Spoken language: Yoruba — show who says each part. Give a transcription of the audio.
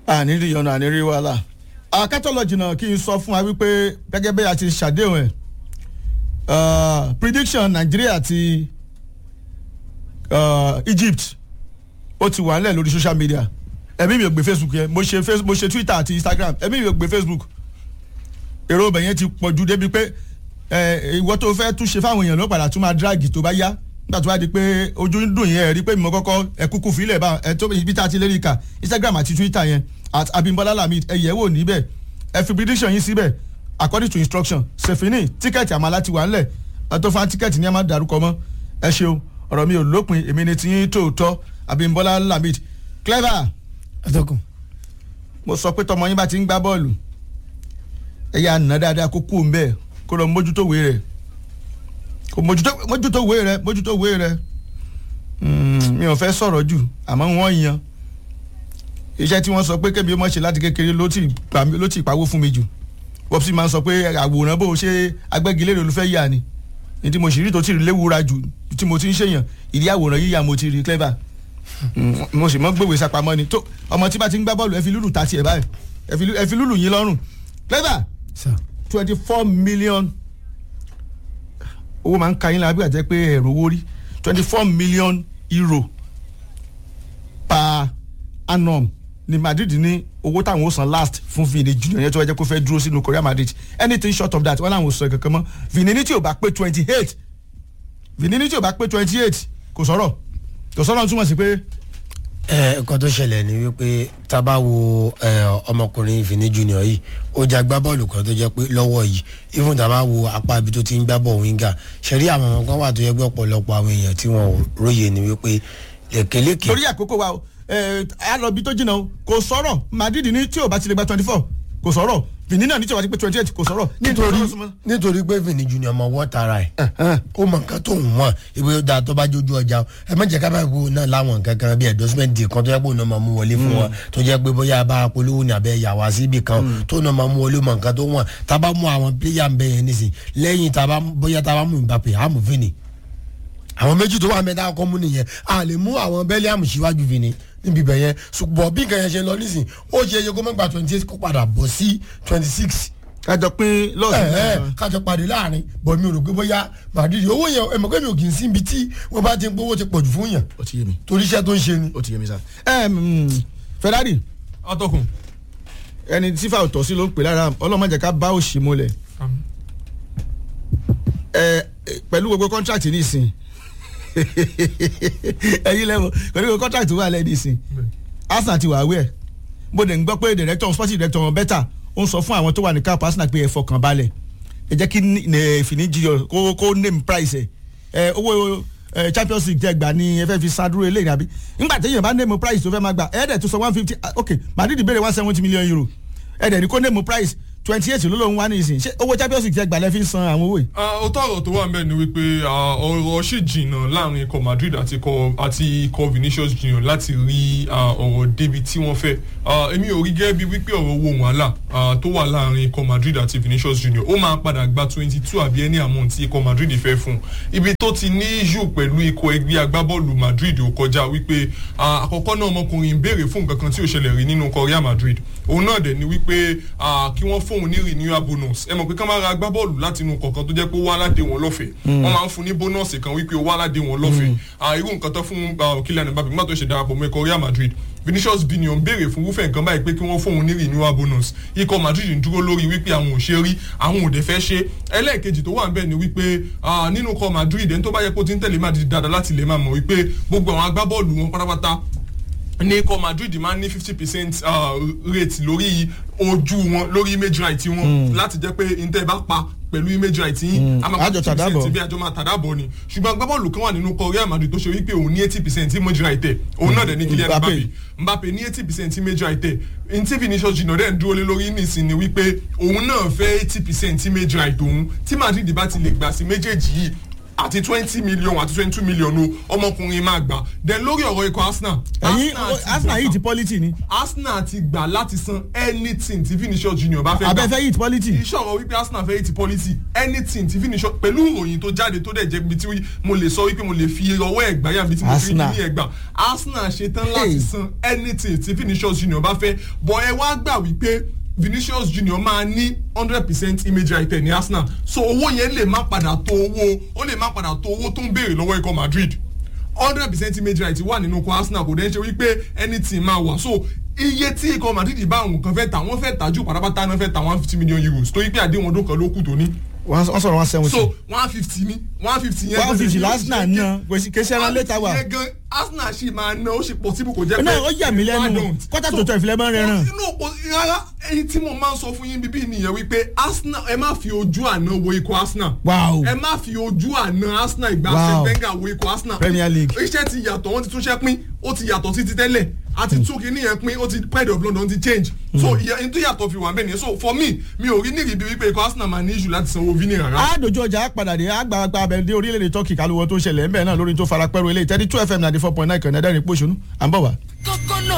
Speaker 1: àní rí ọ̀nà àní rí wàhálà akátọ́lọ́jì náà kí n sọ fún wa wípé gẹ́gẹ́ bí a ti ṣàdéhùn ẹ̀ prediction Nàìjíríà àti uh, Egypt ó ti wà nílẹ̀ lórí social media ẹ̀mí mi ò gbé Facebook yẹn mo ṣe Facebook mo ṣe Twitter àti Instagram ẹ̀mí mi ò gbé Facebook èrò ọbẹ̀ yẹn ti pọ̀ ju débi pé ìwọ tó fẹ́ tún ṣe fáwọn èèyàn ló padà tún máa drag tó bá yá nígbà tó bá di pé ojú ń dùn yẹn rí pé mo kọ́kọ́ ẹ kúkú fílẹ̀ bá ẹ tó ibi tá a ti lérí kà Instagram àti Twitter yẹn at Abimbola Lamid ẹ yẹ̀ wò níbẹ̀ ẹ fi prediction yín síbẹ̀ according to instruction ṣèfínì tíkẹ́ẹ̀tì àmàlà ti wà ńlẹ̀ ẹ tó fa tíkẹ́ẹ̀tì ní ẹ má dárúkọ mọ́ ẹ ṣeun ọ̀rọ̀ mi ò lópin èmi ni tiyín tòótọ́ Abimbola Lamid clever
Speaker 2: atọ́kùn.
Speaker 1: mo sọ pé tọmọ yín bá ti ń gbá bọ́ọ̀lù ẹ yà nà dáadáa kó kú ń bẹ́ẹ̀ kó lọ mójútó wé rẹ̀ kó mójútó wé rẹ̀ mójútó wé rẹ̀ mi ò fẹ́ sọ̀rọ̀ jù àmọ́ wọ́n yan iṣẹ́ tí wọ́n sọ pé kébi ó mọ̀ ṣe láti kékeré ló ti pawó fún mi jù wọ́n sì máa ń sọ pé àwòrán bó ṣe agbẹ́gilére ló fẹ́ yà ni ní tí mo sì rí tó ti rí léwura jù tí mo ti ń ṣèyàn ìdí àwòrán yíyà mo ti rí clever mo sì mọ gbèwé sapamọ́ ni tó ọmọ tí bá ti ń gbá bọ́ọ̀lù ẹ fi lùlù ta tiẹ̀ báyìí ẹ fi lùlù yín lọ́rùn clever twenty four million owó máa ń ka yín lábẹ́ àjẹ́ pé ẹ̀rọ owó rí twenty four million euro per annum ni Madrid ní owó táwọn ó san last fún Vini Junior yẹn tó wá jẹ́ kó fẹ́ dúró sínú Korea Madrid anything short of that wọ́n làwọn ò sọ kankan mọ́ Vini ní tí ò bá pé twenty eight Vini ní tí ò bá pé twenty eight kò sọ̀rọ̀ kò sọ̀rọ̀ túmọ̀ sí pé.
Speaker 2: ẹ nǹkan tó ṣẹlẹ̀ ni wípé tá a bá wo ọmọkùnrin Vini Junior yìí ó jẹ́ agbábọ́ọ̀lù kan tó jẹ́ pé lọ́wọ́ yìí even tá a bá wo apá ibi tó ti ń gbá bọ̀ wíńgà ṣẹ̀rí àwọn ọmọ kan wà tó yẹ pé ọ̀pọ̀lọpọ̀ àwọn èèyàn tí wọ́n róye ni wípé lèkèlèkè.
Speaker 1: torí àkókò wa o a lọ bí tó jìnnà o kò sọ̀rọ̀ Madrid ní tí ò bá ti lè gba twenty four kò sọ̀rọ̀ Vini náà ní tí ò bá ti pé twenty eight kò sọ̀rọ̀.
Speaker 2: nítorí nítorí pé Vini Junior mọ wọ́ tara ẹ̀ ó mọ nǹkan tó ń wọ̀n ìwé ó dáa tó bá jójú ọjà o ẹ má jẹ́ ká bá gbó náà láwọn nǹkan kan bí endorsement deal kan tó yẹ kó náà máa mú wọlé fún wọn tó jẹ́ pé bóyá bá polówó ní abẹ́ yà wá síbì kan tó náà máa mú wọlé mọ nǹkan tó wọ̀n tá a bá mú àwọn pléyà ń bẹ yẹn nísìn lẹ́yìn tá a bá bóyá tá a bá mú Mbappe á mú Vini àwọn méjì tó wà mẹ́ta kọ́ mú nìyẹn a lè mú àwọn Bellingham síwájú Vini níbi ibẹ̀ yẹn ṣùgbọ́n bí nǹkan yẹn ṣe lọ nísìn ó ṣe é ṣe kó má gba twenty eight kó padà bọ̀ sí twenty six.
Speaker 1: kájọ pín lọ́ọ̀sì
Speaker 2: náà kájọ pàdé láàrin bọ̀ mi ò rò pé bóyá Madrid owó yẹn ẹ̀ mọ̀ pé mi ò kì í sí ibi tí wọ́n bá ti ń gbówó ti pọ̀ jù fún yàn.
Speaker 1: ó ti yé mi.
Speaker 2: torí iṣẹ́ tó ń ṣe ni.
Speaker 1: ó ti yé mi sá. Ferrari.
Speaker 3: atọ́kùn.
Speaker 1: ẹni tí fà tọ́ sí ló ń pè lára ọlọ́mọdé ká bá òṣì mọ́lẹ̀. pẹ̀lú gbogbo kọ́ńtrákì nísìn ẹyin lẹ́wọ̀ pẹ̀lú gbogbo kọ́ńtrákì tó wà lẹ́yìn nísìn Arsenal ti wà wẹ̀ bó dẹ̀ ń gbọ́ pé director sporting director wọn bẹ́tà ó ń sọ fún àwọn tó wà ní káàpù Arsenal pé ẹ fọkàn balẹ̀ ẹ jẹ́ kí Vini Junior kó kó name price ẹ owó Champions League tẹ gbà ní ẹ fẹ́ fi sádúró eléyìí àbí nígbà téèyàn bá name price tó fẹ́ máa gbà ẹ dẹ̀ tó sọ one fifty ok Madrid béèrè one seventy million euro ẹ dẹ̀ ní kó name price twenty eight ló lóun wá ní ìsìn ṣé owó Champions League tẹ gbà lẹ́ fi ń san àwọn owó yìí.
Speaker 3: ọ̀tọ̀ ọ̀rọ̀ tó wà ń bẹ̀ ni wípé ọ̀rọ̀ ṣì jìnnà láàrin ikọ̀ Madrid àti ikọ̀ Vinicius Junior láti rí ọ̀rọ̀ débi tí wọ́n fẹ́ èmi ò rí gẹ́gẹ́ bí wípé ọ̀rọ̀ owó wàhálà tó wà láàrin ikọ̀ Madrid àti Vinicius Junior ó máa padà gba twenty two àbí ẹni àmọ́ tí ikọ̀ Madrid fẹ́ fún ibi tó ti ní yù pẹ̀lú ikọ̀ ẹgbẹ́ agbábọ́ọ̀lù Madrid ò kọjá wípé àkọ́kọ́ náà ọmọkùnrin ń béèrè fún nǹkan kan tí ò ṣẹlẹ̀ rí nínú ikọ̀ Real Madrid òun náà dẹ̀ ni wípé kí wọ́n fóun ní renewal bonus ẹ mọ̀ pé ká máa ra agbábọ́ọ̀lù láti inú kọ̀ọ̀kan tó jẹ́ pé ó wá aládé wọn lọ́fẹ̀ẹ́ wọ́n máa ń fún ní bónọ́ọ̀sì kan wípé ó wá aládé wọn lọ́fẹ̀ẹ́ irú nǹkan tó fún Kylian Mbappe nígbà tó ṣe darapọ̀ mọ́ ikọ̀ Real Madrid Vinicius Junior ń béèrè fún wúfẹ̀ nǹkan báyìí pé kí wọ́n fóun ní renewal bonus ikọ̀ Madrid ń dúró lórí wípé àwọn ò ṣe rí àwọn ò dẹ̀ fẹ́ ṣe ẹlẹ́ẹ̀kejì tó wà ń bẹ̀ ni wípé nínú ikọ̀ Madrid ẹni tó bá yẹ kó ti ń tẹ̀lé Madrid dáadáa láti lè máa mọ̀ wípé gbogbo àwọn agbábọ́ọ̀lù wọn pátápátá ní ikọ̀ Madrid máa ń ní fifty percent rate lórí ojú wọn lórí image right wọn láti jẹ́ pé ntẹ́ bá pa pẹ̀lú image right yín
Speaker 1: àjọ tàdábọ̀
Speaker 3: bí àjọ máa tàdábọ̀ ni ṣùgbọ́n agbábọ́ọ̀lù kan wà nínú ikọ̀ Real Madrid tó ṣe wípé òun ní eighty percent image right ẹ̀ òun náà dẹ̀ ní Kylian Mbappe Mbappe ní eighty percent image right ẹ̀ ntí Vinicius Junior dẹ̀ ń dúró lé lórí nísìn ni wípé òun náà fẹ́ eighty percent image right òun tí Madrid bá ti lè gbà sí méjèèjì yìí àti twenty million àti twenty two million o ọmọkùnrin máa gbà then lórí ọ̀rọ̀ ikọ̀ arsenal
Speaker 1: ẹ̀yin
Speaker 3: ti
Speaker 1: arsenal
Speaker 3: gbà-
Speaker 1: yìí ti pọ́lítì ni
Speaker 3: arsenal ti gbà láti san anything tí vinicius junior bá fẹ́ gbà
Speaker 1: abẹ́fẹ́ yìí ti pọ́lítì
Speaker 3: iṣẹ́ ọ̀rọ̀ wípé arsenal fẹ́ ti policy anything tí vinicius pẹ̀lú ìròyìn tó jáde tó dẹ̀ jẹ́ ibi tí mo lè sọ wípé mo lè fi ọwọ́ ẹ̀gbá yàrá ibi tí mo fi
Speaker 1: Arsenal.
Speaker 3: ní ẹ̀gbá arsenal ṣetán láti
Speaker 1: Hey.
Speaker 3: san anything tí vinicius junior bá fẹ́ bọ̀ ẹ wá gbà wípé vinicius junior máa ní hundred percent image right ní arsenal so owó yẹn lè má padà tó owó ó lè má padà tó owó tó ń béèrè lọ́wọ́ ikọ̀ madrid hundred percent image right wà nínú ikọ̀ arsenal kò dẹ́n ṣe wípé anything máa wà so iye tí ikọ̀ madrid bá àwọn kan fẹ́ tà wọ́n fẹ́ tà jù pátápátá náà fẹ́ tà one fifty million euros tó yí pé àdéhùn ọdún kan ló kù tó ní
Speaker 1: wọ́n sọ̀rọ̀ one seventy
Speaker 3: so one fifty ní one fifty yẹn.
Speaker 1: one fifty arsenal náà kèsì ẹran létà wà.
Speaker 3: yẹn gan arsenal ṣì máa ná ó ṣe pọ̀ síbò kò jẹ́ pé.
Speaker 1: náà ó yà mí lẹ́nu
Speaker 3: why don't?
Speaker 1: kọ́tà tó tọ̀ ìfilẹ̀ máa ń rẹran.
Speaker 3: inú òpó rárá èyí tí mo máa ń sọ fún yín bíbí nìyẹn wípé arsenal ẹ má fi ojú àná wo ikọ̀ arsenal.
Speaker 1: Wow.
Speaker 3: ẹ má fi ojú àná arsenal ìgbà
Speaker 1: Wow.
Speaker 3: Wenger wo ikọ̀ arsenal.
Speaker 1: Premier League.
Speaker 3: iṣẹ́ ti yàtọ̀ wọ́n ti túnṣẹ́ pín ó ti yàtọ̀ sí ti tẹ́lẹ̀ àti tún kínní yẹn pín ó ti pride of london ti change. so ìyẹn ní tó yàtọ̀ fi wà bẹ́ẹ̀ nìyẹn so for me mi ò rí nírìbí wípé ikọ̀ arsenal máa ní issue láti sanwó vini rárá.
Speaker 1: àádójú ọjà àpàdàdé àgbààgbà abẹ dé orílẹ̀-èdè turkey kálùwọ̀ tó ṣẹlẹ̀ ńbẹ̀ náà lórí tó fara pẹ́rù eléyìí thirty two fm ninety four point nine kan ẹ̀dẹ́rìn pòṣónú à ń bọ̀ wá.
Speaker 4: kókó náà